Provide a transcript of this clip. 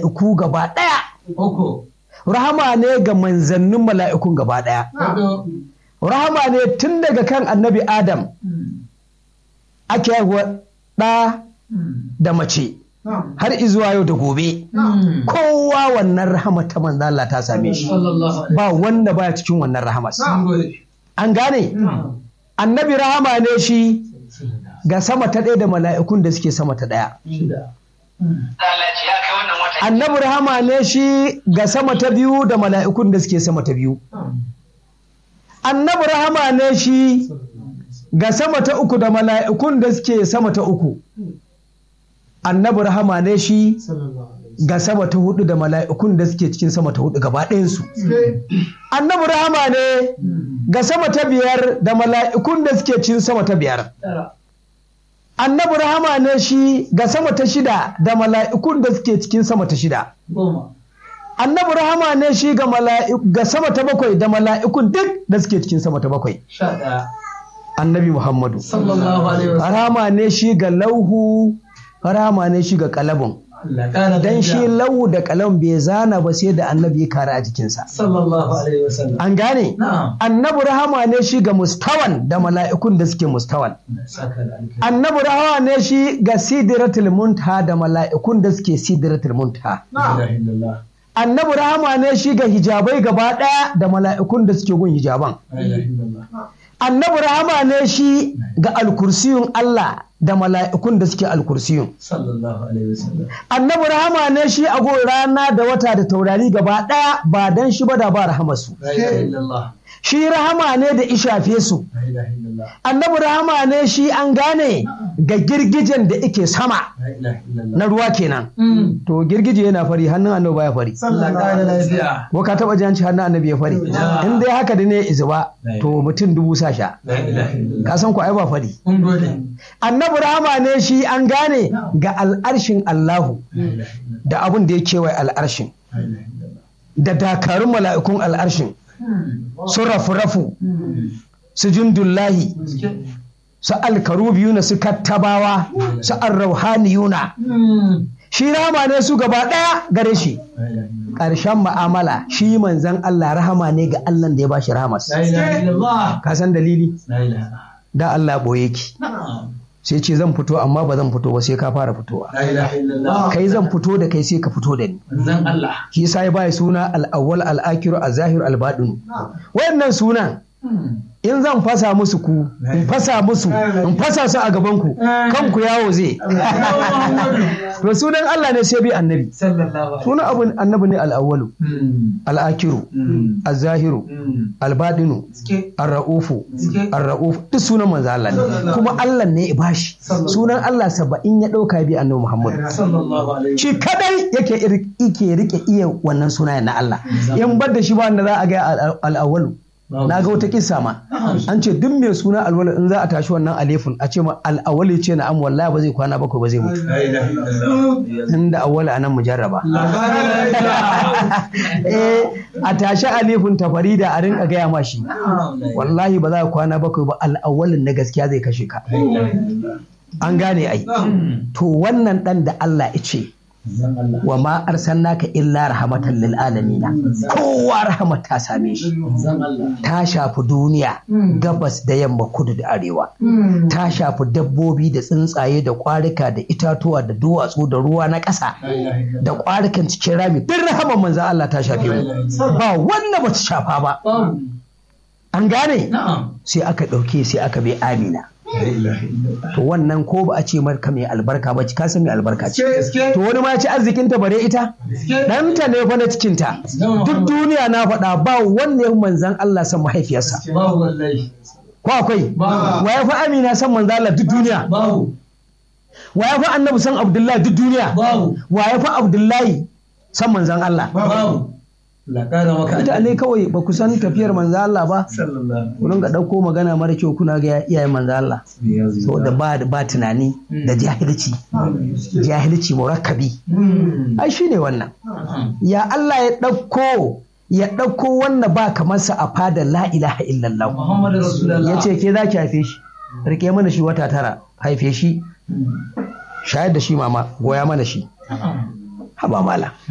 mala'iku gaba ɗaya Uku. rahama ne ga manzannin mala'ikun gaba ɗaya Hudu. rahama ne tun daga kan annabi adam ake haihuwa ɗa da mace har izuwa yau da gobe kowa wannan rahama ta manzo Allah ta same shi Sallallahu alaihi ba wanda baya cikin wannan rahamas Mun gode. an gane annabi rahama ne shi ga sama ta ɗaya da mala'ikun da suke sama ta ɗaya Shida. annabi rahama ne shi ga sama ta biyu da mala'ikun da suke sama ta biyu annabi rahama ne shi ga sama ta uku da mala'ikun da suke sama ta uku annabi rahama ne shi Sallallahu alaihi ga sama ta hudu da mala'ikun da suke cikin sama ta hudu gaba ɗayansu annabi rahama ne ga sama ta biyar da mala'ikun da suke cikin sama ta biyar Tara. annabi rahama ne shi ga sama ta shida da mala'ikun da suke cikin sama ta shida Goma. annabi rahama ne shi ga mala'iku ga sama ta bakwai da mala'ikun duk da suke cikin sama ta bakwai Sha ɗaya. annabi muhammadu Sallallahu alaihi wasallam. rahama ne shi ga lauhu rahama ne shi ga kalabun Allah ƙara dan shi daraja. lauhu da kalam bai zana ba sai da annabi ya kare a jikinsa Sallallahu alaihi wasallam. an gane Na'am. annabi rahama ne shi ga mustawan da mala'ikun da suke mustawan Saka da alkhairi. annabi rahama ne shi ga sidratul muntaha da mala'ikun da suke sidratul muntaha La ilaha illallah. annabi rahama ne shi ga hijabai gaba ɗaya da mala'ikun da suke gun hijaban La ilaha illallah. annabi rahama ne shi ga alkursiyun Allah da mala'ikun da suke alkursiyun Sallallahu alaihi wasallam. annabi rahama ne shi a gun rana da wata da taurari gaba ɗaya ba dan shi ba da ba rahamarsu La ilaha illallah. shi rahama ne da ishafe su La ilaha illallah. annabi rahama ne shi an gane ga girgijen da ike sama La ilaha illallah. na ruwa kenan to girgije yana fari hannun annabi baya fari Allah ƙara lafiya. ko ka taba janci hannun annabi ya fari Ja. in dai haka da ne izuba to mutum dubu sa sha La ilaha illallah. ka san ku ai ba fari Mun gode. annabi rahama ne shi an gane ga al'arshin Allahu La ilaha illallah. da abin da ya kewaye al'arshin La ilaha illallah. da dakarun mala'ikun al'arshin su rafu-rafu su jundullahi su alkarubiyuna su kattabawa su arrauhaniyuna shi rahama ne su gaba ɗaya gare shi La ilaha illallah. ƙarshen ma'amala shi manzan Allah rahama ne ga Allah da ya bashi rahamas La ilaha illallah. ka san dalili La ilaha. da Allah boye ki Na'am. sai ce zan fito amma ba zan fito ba sai ka fara fitowa La ilaha illallah. kai zan fito da kai sai ka fito da ni Zan Allah. shi yasa ya bai suna al-awwal al-akhiru az-zahir al-batin wayannan sunan in zan fasa musu ku in fasa musu in fasa su a gaban ku kanku yawo zai to sunan Allah ne sai bi annabi Sallallahu alaihi sunan abun annabi ne al-awwalu Mm. al-akhiru Mm. az-zahiru Mm. al-batinu Suke. ar-ra'ufu Suke. ar-ra'uf duk sunan manzo Allah ne kuma Allah ne ya bashi sunan Allah saba'in ya dauka bi annabi Muhammad Sallallahu alaihi shi kadai yake ir- yake rike iya wannan sunayen na Allah in bar da shi ba wanda za a ga al- al-awwalu na ga wata kissa ma an ce duk mai suna alwalu in za a tashi wannan alifin a ce ma al'awali ce na am wallahi ba zai kwana bakwai ba zai mutu La ilaha illallah. inda awwala anan mujarraba La ilaha eh a tashi alifin ta farida a rinka gaya ma shi illallah. wallahi ba za ka kwana bakwai ba al'awalin na gaskiya zai kashe ka La ilaha illallah. an gane ai to wannan dan da Allah ya ce Zan Allah. wa ma arsalnaka illa rahmatan lil alamin kowa rahmat ta same shi Zan Allah. ta shafi duniya gabas da yamma kudu da arewa ta shafi dabbobi da tsuntsaye da kwarika da itatuwa da duwatsu da ruwa na ƙasa La ilaha illallah. da kwarikan cikin rami duk rahaman manzan Allah ta shafe mu ba wanda ba ta shafa ba Babu. an gane Na'am. sai aka ɗauke sai aka bai amina La ilaha illallah. to wannan ko ba a ce marka mai albarka ba ka san mai albarka ce Gaske. to wani ma ya ci arzikinta bare ita Gaske. ɗanta ne fa na cikinta duk duniya na faɗa ba wanda ya manzan Allah san mahaifiyarsa Babu wallahi. ko akwai Babu. wa ya fi amina san manzan Allah duk duniya Babu. wa ya fi annabi san abdullahi duk duniya Babu. wa ya fi abdullahi san manzan Allah Babu. La ƙara maka. mutane kawai ba ku san tafiyar manzan Allah ba Sallallahu ku dinga ɗauko magana mara kyau kuna ga iyayen manzan Allah alaihi saboda ba ba tunani da jahilci jahilci murakkabi wasallam. ai shine wannan ya Allah ya ɗauko ya ɗauko wannan ba kamar sa a fadar la ilaha illallah Muhammadu Rasulullah. ya ce ke za ki haife shi rike mana shi wata tara haife shi shayar da shi mama goya mana shi haba mala